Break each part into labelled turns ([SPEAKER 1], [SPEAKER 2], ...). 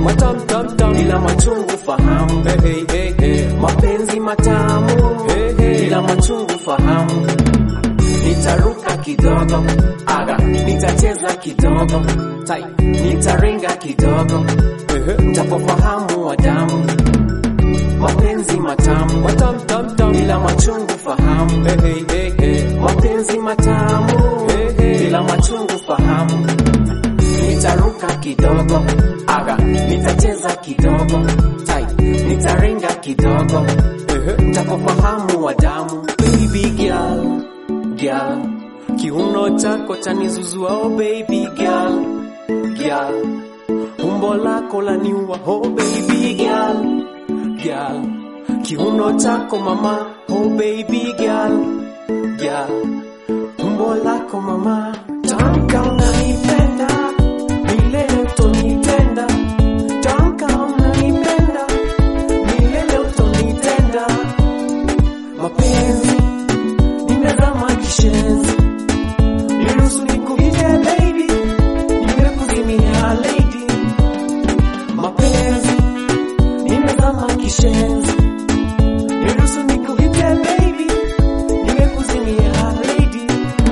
[SPEAKER 1] matam tam tam
[SPEAKER 2] ila machungu fahamu
[SPEAKER 1] hey, hey, hey, hey.
[SPEAKER 2] mapenzi matamu
[SPEAKER 1] Hey, hey.
[SPEAKER 2] ila machungu fahamu nitaruka kidogo aga nitacheza kidogo tai nitaringa kidogo
[SPEAKER 1] Ehe.
[SPEAKER 2] ntapofahamu wa damu mapenzi matamu
[SPEAKER 1] matam tam tam
[SPEAKER 2] ila machungu fahamu
[SPEAKER 1] hey, hey, hey, hey.
[SPEAKER 2] mapenzi matamu
[SPEAKER 1] Hey, hey.
[SPEAKER 2] ila machungu fahamu nitaruka kidogo aga nitacheza kidogo tai nitaringa kidogo
[SPEAKER 1] Ehe.
[SPEAKER 2] ntapofahamu wa damu baby girl girl kiuno chako chanizuzua oh baby girl girl umbo lako laniua oh baby girl girl kiuno chako mama oh baby girl girl umbo lako mama tamka unanipenda milele utonitenda tamka unanipenda milele utonitenda mapenzi nimezama kishenzi niruhusu nikuite baby nimekuzimia lady mapenzi nimezama kishenzi niruhusu nikuite baby nimekuzimia lady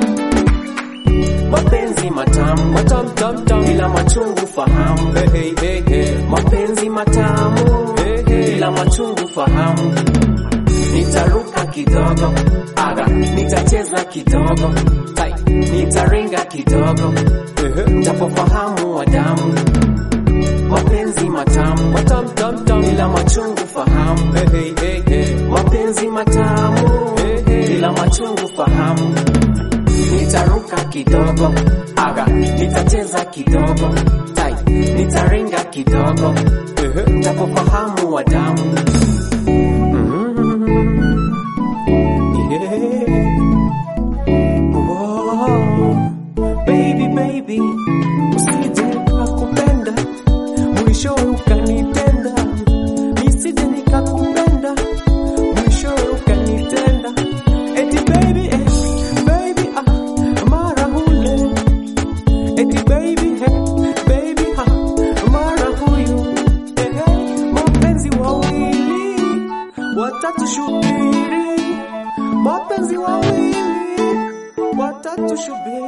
[SPEAKER 2] mapenzi matamu
[SPEAKER 1] matam tam tam
[SPEAKER 2] ila machungu fahamu
[SPEAKER 1] hey, hey, hey, hey.
[SPEAKER 2] mapenzi matamu
[SPEAKER 1] Hey, hey.
[SPEAKER 2] ila machungu fahamu nitaruka kidogo aga nitacheza kidogo tai nitaringa kidogo
[SPEAKER 1] Ehe.
[SPEAKER 2] ntapofahamu wa damu mapenzi matamu
[SPEAKER 1] matam tam tam
[SPEAKER 2] ila machungu fahamu
[SPEAKER 1] hey, hey, hey, hey.
[SPEAKER 2] mapenzi matamu
[SPEAKER 1] Hey, hey.
[SPEAKER 2] ila machungu fahamu nitaruka kidogo aga nitacheza kidogo tai nitaringa kidogo
[SPEAKER 1] Ehe.
[SPEAKER 2] ntapofahamu wa damu
[SPEAKER 1] Yeah.
[SPEAKER 2] Oh, baby baby usije nikakupenda mwisho ukanitenda nisije nikakupenda mwisho ukanitenda eti baby eh, baby ah mara hule eti baby eh, baby ah mara huyu eh, eh, mapenzi wawili watatu shubiri mapenzi wawili watatu shubiri